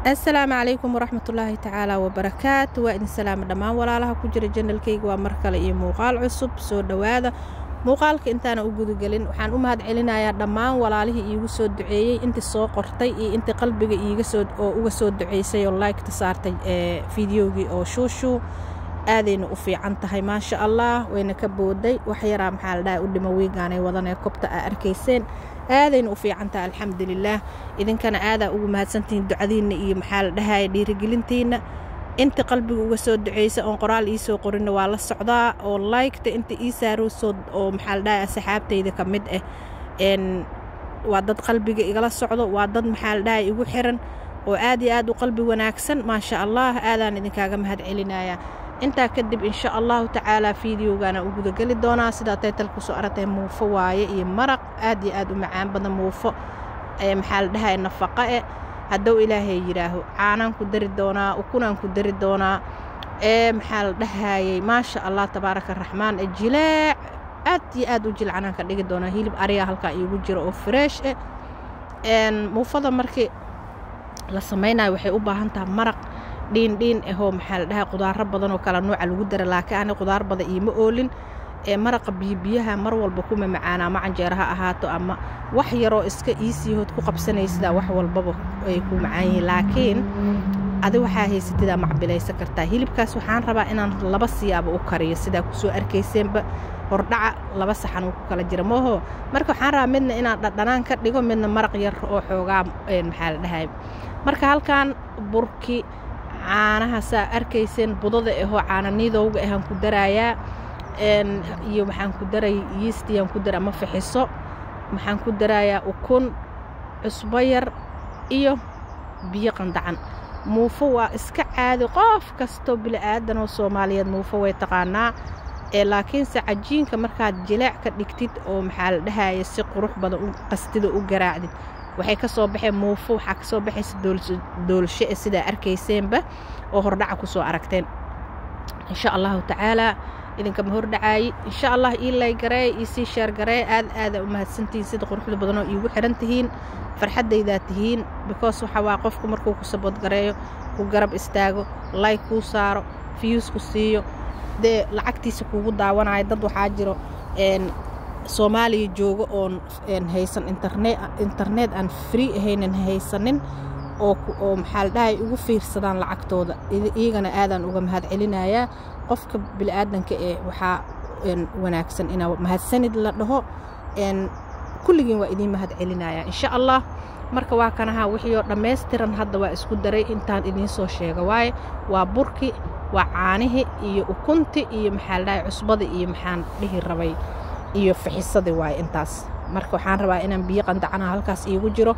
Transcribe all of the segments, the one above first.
assalaamu calaykum waraxmatullaahi tacaala wabarakaatu waa idin salaama dhammaan walaalaha ku jira janalkayga waa mar kale iyo muuqaal cusub soo dhowaada muuqaalka intaana u gudagelin waxaan u mahad celinayaa dhammaan walaalihii iigu soo duceeyey intii soo qortay iyo intii qalbiga oo uga soo duceysay oo laygta saartay ee fideogii oo shuushuu aadayna u fiican tahay maasha allah wayna ka booday wax yaraa maxaa la dhaha u dhimo wiigaanay wadanee kobta aa arkayseen aadayna u fiican tahay alxamdulilaah idinkana aadaa ugu mahadsantihiin ducadiinna iyo maxaa la dhahaya dhiirigelintiinna inta qalbiga uga soo duceysa oon qoraal ii soo qorinna waa la socdaa oo laygta inta ii saarowsoo oo maxaa la dhahay asxaabtayda ka mid ah n waa dad qalbiga igala socdo waa dad maxaa la dhahay igu xiran oo aad iyo aad u qalbi wanaagsan maasha allah aadaan idinkaaga mahad celinayaa intaa kadib insha allahu tacaalaa fideogaana u gudageli doonaa sidaa taytal kusoo aragtay muufo waaye iyo maraq aad iyo aad u macaan badan muufo maxaa la dhahay nafaqa eh haddou ilaahay yidhaaho caanaan ku dari doonaa ukunaan ku dari doonaa ee maxaa la dhahayey maasha allah tabaaraka araxmaan ee jileec aad iyo aad u jilcanaan ka dhigi doonaa hilib ariga halkaa iigu jiro oo fresh eh muufada markii la samaynayo waxay u baahan tahay maraq dhiindhiin ahoo maxaa la dhahay qudaaro badan oo kala nuuca lagu dara laakiin ani qudaar badan iima oolin ee maraqa biyobiyaha mar walba kuma macaana ama canjeero ha ahaato ama wax yaroo iska iisiihood ku qabsanaysidaa wax walbaba ay ku macaan yihiin laakiin adi waxaa haysatidaa macbilaysan kartaa hilibkaas waxaan rabaa inaan laba siyaabo u kariyo sidaa kusoo arkayseenba hordhaca laba saxan uu ku kala jira mooho marka waxaan rabaa midna inaan dhadhanaan ka dhigo midna maraq yar oo xoogaa maxaa la dhahay marka halkan burki caanaha saa arkayseen budada ahoo caananiidowga ahaan ku daraayaa iyo waxaan ku daray yiistiyaan ku dara ama fixiso waxaan ku darayaa ukun cusbo yar iyo biyo qandacan muufo waa iska caadi qof kastoo bili'aadan oo soomaaliyeed muufo way taqaanaa ee laakiinse cajiinka markaad jileec ka dhigtid oo maxaa la dhahaya si qurux badan u qastida u garaacdid waxay ka soo baxeen muufo waxaa ka soo baxaysa doolshe e sidaa arkayseenba oo hordhaca ku soo aragteen insha allahu tacaalaa idinkama hordhacaayi insha allah ii laygareey ii sii sheergareey aad aadaa u mahadsantihiin sida quruxda badanoo iigu xihan tihiin farxaddaydaa tihiin bikoos waxa waa qofku markuu ku saboodgareeyo ku garab istaago layg kuu saaro fiyuusku siiyo dee lacagtiisa kuugu daawanayo dad waxaa jiro soomaaliya jooga oon haysan internet aan free ahaynan haysanin oo maxaa la dhahay ugu fiirsadaan lacagtooda iyagana aadaan uga mahad celinayaa qofka bili'aadanka ee waxaa wanaagsan inaa mahadsanid la dhaho kulligiin waa idiin mahad celinaya insha allah marka waa kanaha wixii oo dhammaystiran hadda waa isku daray intaan idiin soo sheega waaye waa burki waa caanihii iyo ukunti iyo maxaa la dhahay cusbada iyo maxaan dhihi rabay iyo fixisadii waaye intaas marka waxaan rabaa inaan biyo qandacanaha halkaas iigu jiro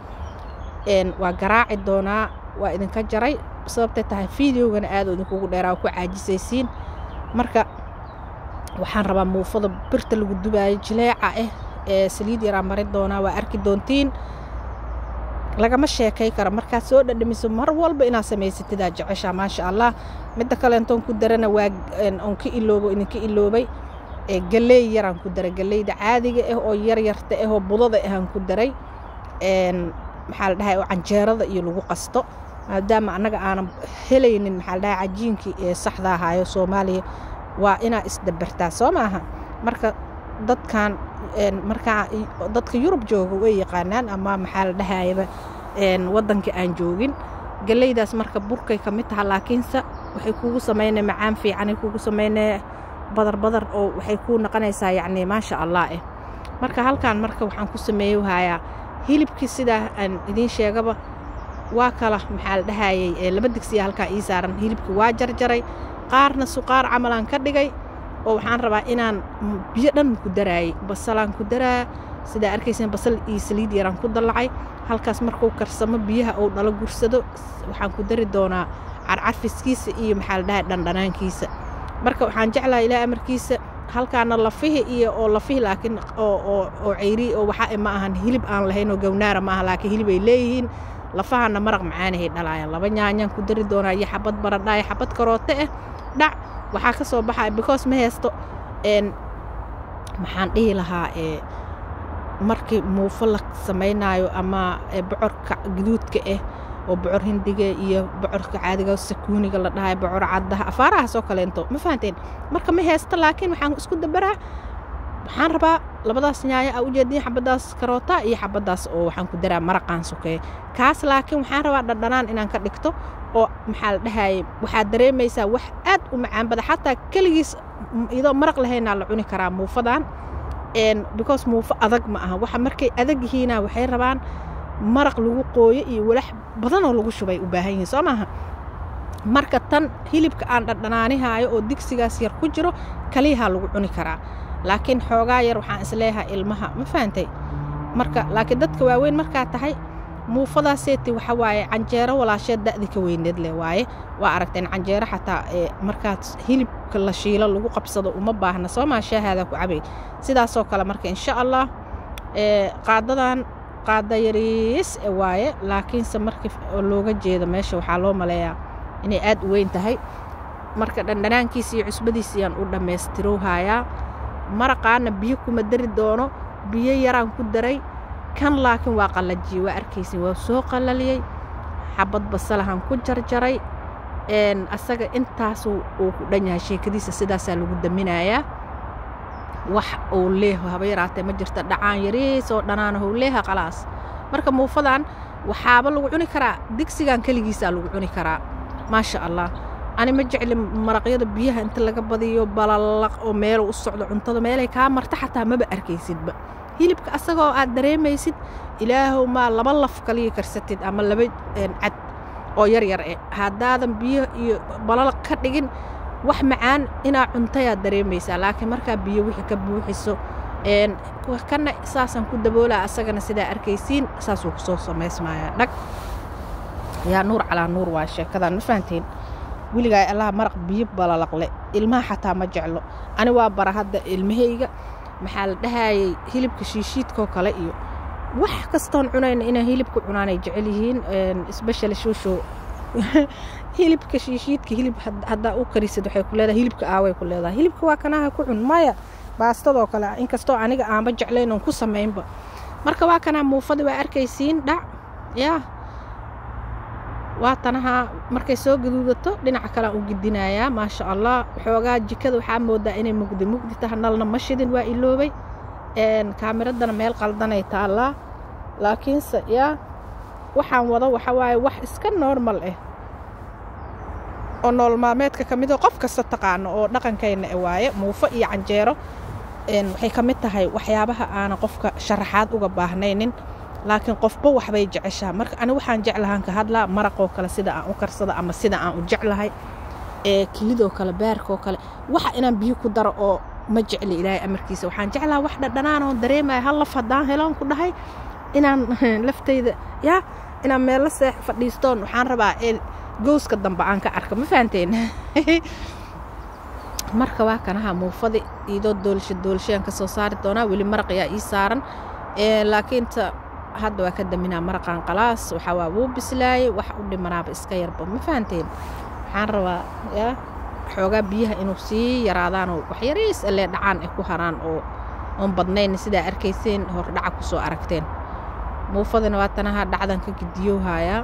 waa garaaci doonaa waa idinka jaray sababtay tahay fideogana aadoo idinkugu dheeraa ku caajisaysiin marka waxaan rabaa muufada birta lagu dubaayo jileeca ah ee saliid yaraa marin doonaa waa arki doontiin lagama sheekay karo markaad soo dhadhamiso mar walba inaad samaysatidaa jeceshaa maasha allah midda kaleentoon ku darana waa oon ka iloobo idinka iloobay galeey yaraan ku daray galeyda caadiga ah oo yaryarta ah oo budada ahaan ku daray maxaa la dhahay oo canjeerada iyo lagu qasto maadaama annaga aanan helaynin maxaa la dhahay cajiinkii ee saxda ahaayo soomaaliya waa inaa isdabartaa soo maaha marka dadkan markaa dadka yurub jooga way yaqaanaan ama maxaa la dhahayaba waddanka aan joogin galeydaas marka burkay ka mid taha laakiinse waxay kugu samaynaya macaan fiicanay kugu samaynaya badar badar oo waxay kuu noqonaysaa yacni maasha allah eh marka halkan marka waxaan ku sameeyo hayaa hilibkii sidaa aan idiin sheegaba waa kala maxaa la dhahayey laba digsiya halkaa ii saaran hilibkii waa jarjaray qaarna suqaar camalaan ka dhigay oo waxaan rabaa inaan biyo dhan ku daraayey basalaan ku daraa sidaa arkayseen basal iyo saliid yaraan ku dallacay halkaas markuu karsamo biyaha uu dhalo gursado waxaan ku dari doonaa carcarfiskiisa iyo maxaa la dhahay dhandhanaankiisa marka waxaan jeclaha ilaa amarkiisa halkaana lafihi iyo oo lafihi laakiin oo ceyri oo waxaa ma ahan hilib aan lahayn oo gawnaara ma aha laakiin hilib ay leeyihiin lafahana maraq macaanahay dhalaayaan laba nyaanyaan ku dari doonaa iyo xabad baradhaaya xabad karoote ah dhac waxaa ka soo baxaya because ma haysto maxaan dhihi lahaa markii muufo la samaynaayo ama bocorka guduudka ah oo bocor hindiga iyo bocorka caadiga sakuuniga la dhahay bocor caddaha afaarahaas oo kaleento ma fahanteen marka ma heesta laakiin waxaan isku dabaraa waxaan rabaa labadaas nyaayo aa ujeediin xabadaas karoota iyo xabadaas oo waxaan ku daraa maraqaan sokeeye kaas laakiin waxaan rabaa dhadhanaan inaan ka dhigto oo maxaa la dhahaye waxaad dareemaysaa wax aad u macaan bada xataa keligiis iyadoo maraq lahaynaa la cuni karaa muufadan because muufo adag ma aha waxa markay adag yihiina waxay rabaan maraq lagu qooyo iyo walax badanoo lagu shubay u baahan yihiin soo maaha marka tan hilibka aan dhadhanaanihaayo oo digsigaas yar ku jiro kaliyahaa lagu cuni karaa laakiin xoogaa yar waxaan isleeyahay ilmaha ma fahantay marka laakiin dadka waaweyn markaa tahay muufadaaseeti waxa waaye canjeero walaasheed da'di ka weyneed leh waaye waa aragteen canjeero xataa ee markaad hilibka la shiilo lagu qabsado uma baahna soo maa shaahaada ku cabay sidaasoo kale marka insha allah qaadadan qaada yariis waaye laakiinse markii looga jeedo meesha waxaa loo maleeyaa inay aad u weyn tahay marka dhandhanaankiisa iyo cusbadiisa ayaan u dhammaystirowhayaa maraqaana biyo kuma dari doono biyo yaraan ku daray kan laakiin waa qallajiyey waa arkaysin waa soo qallaliyey xabad basalahan ku jarjaray asaga intaasu uu ku dhan yahay sheekadiisa sidaasaa lagu daminayaa wax uu leeho haba yaraatee ma jirta dhacaan yariis oo dhanaanahu leeha qalaas marka muufadan waxaaba lagu cuni karaa digsigan keligiisaa lagu cuni karaa maasha allah ani ma jecli maraqyada biyaha inta laga badiyo balalaq oo meel u socdo cuntada meelay kaa marta xataa maba arkaysidba hilibka asagoo aad dareemaysid ilaahow maa laba laf kaliya karsatid ama laba cad oo yar yar eh haddaadan biyo iyo balalaq ka dhigin wax macaan inaa cuntayaad dareemaysaa laakiin markaa biyo wixii ka buuxiso kana saasaan ku daboolaa asagana sidaa arkaysiin saasuu kusoo samaysmayaa dhag yaa nuur calaa nuur waa sheekadan ma fahanteen weligaa allaha maraq biyo balalaqle ilmaha xataa ma jeclo ani waa bara hadda ilmahayga maxaa la dhahayay hilibka shiishiidkoo kale iyo wax kastoon cunayna inay hilibka cunaanay jecel yihiin sbeshal shuushow hilibka shiishiidka hilib haddaa u karisid waxay ku leedahay hilibka aaway ku leedahay hilibka waa kanaha ku cun maya baastadoo kale inkastoo aniga aanba jeclayn oon ku samaynba marka waa kanaa muufadi waa arkaysiin dhac yaa waa tanaha markay soo gaduudato dhinaca kalean u gidinayaa maasha allah xoogaa jikada waxaa moodaa inay mugdi mugdi taha nalna ma shidin waa iloobay kaamiraddana meel qaldanay taallaa laakiinse yaa waxaan wado waxa waaye wax iska normal ah oo nool maalmeedka ka midoo qof kasta taqaano oo dhaqankayna e waaye muufo iyo canjeero waxay ka mid tahay waxyaabaha aanan qofka sharaxaad uga baahnaynin laakiin qofba waxbay jeceshaa marka ani waxaan jeclahaan ka hadlaa maraqoo kale sida aan u karsado ama sida aan u jeclahay ee kilidoo kale baarkoo kale waxa inaan biyo ku daro oo ma jecli ilaahay amarkiisa waxaan jeclaha wax dhadhanaan oon dareemaya hal laf haddaan heloon ku dhahay inaan laftayda yaa inaan meello seex fadhiistoon waxaan rabaa ee gowska dambe aan ka arka ma fahanteen marka waa kanaha muufadi iidoo doolasho doolashoyaan ka soo saari doonaa weli maraq ayaa ii saaran laakiinta hadda waa ka daminaa maraqaan qalaas waxaa waa wuu bislaayey wax u dhimanaaba iska yarba ma fahanteen waxaan rabaa yaa xoogaa biyaha inuu sii yaraadaanoo wax yariis alee dhacaan ay ku haraan oo oon badnayn sidaa arkayseen hordhaca ku soo aragteen muufadina waa tanaha dhacdan ka gidiyowhayaa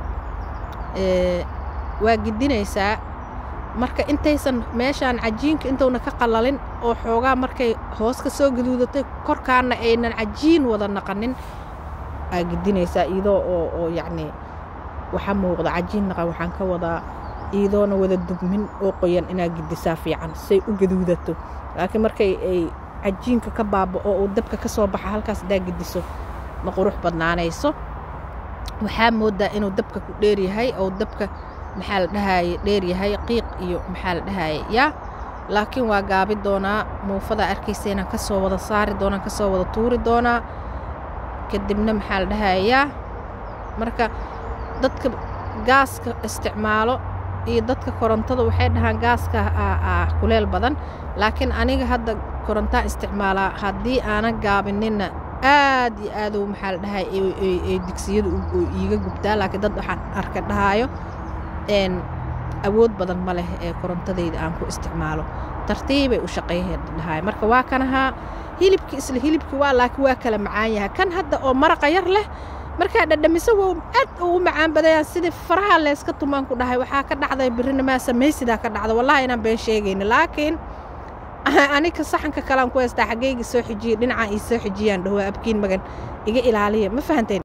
waa gidinaysaa marka intaysan meeshaan cajiinka intuuna ka qalalin oo xoogaa markay hoos ka soo gaduudatay korkaana aynan cajiin wada naqanin aa gidinaysaa iidoo oo oo yacnii waxaa muuqda cajiin naqan waxaan ka wadaa iidoona wada dugmin oo qoyan inaa gidisaa fiican say u gaduudato laakiin markay ay cajiinka ka baaba oo uu dabka ka soo baxa halkaas hadaa gidiso ma qurux badnaanayso waxaa moodaa inuu dabka ku dheeryahay oo dabka maxaa la dhahaye dheeryahay qiiq iyo maxaa la dhahaye yaa laakiin waa gaabi doonaa muufadaa arkaysa inaan ka soo wada saari doonaan ka soo wada tuuri doonaa kadibna maxaa la dhahaye yaa marka dadka gaaska isticmaalo iyo dadka korontada waxay dhahaan gaaska aa kuleel badan laakiin aniga hadda korontaan isticmaalaa haddii aanan gaabinina aad iyo aad u maxaa la dhahay ay digsiyadu iiga gubtaa laakiin dad waxaan arka dhahaayo awood badan ma leh ee korontadayda aan ku isticmaalo tartiibay u shaqeeyeen dhahay marka waa kanahaa hilibkii isla hilibkii waa laakiin waa kala macaan yahay kan hadda oo maraqa yar leh markaa dhadhamiso wow aad ugu macaan badayaan sidii faraha leeska tumaan ku dhahay waxaa ka dhacday birrina maa samaysidaa ka dhacda wallahi inaan been sheegayna laakiin anika saxanka kalean ku haystaa xaggayga soo xijiyey dhinacaan ii soo xijiyaan dhaho abkiin magan iga ilaaliya ma fahanteen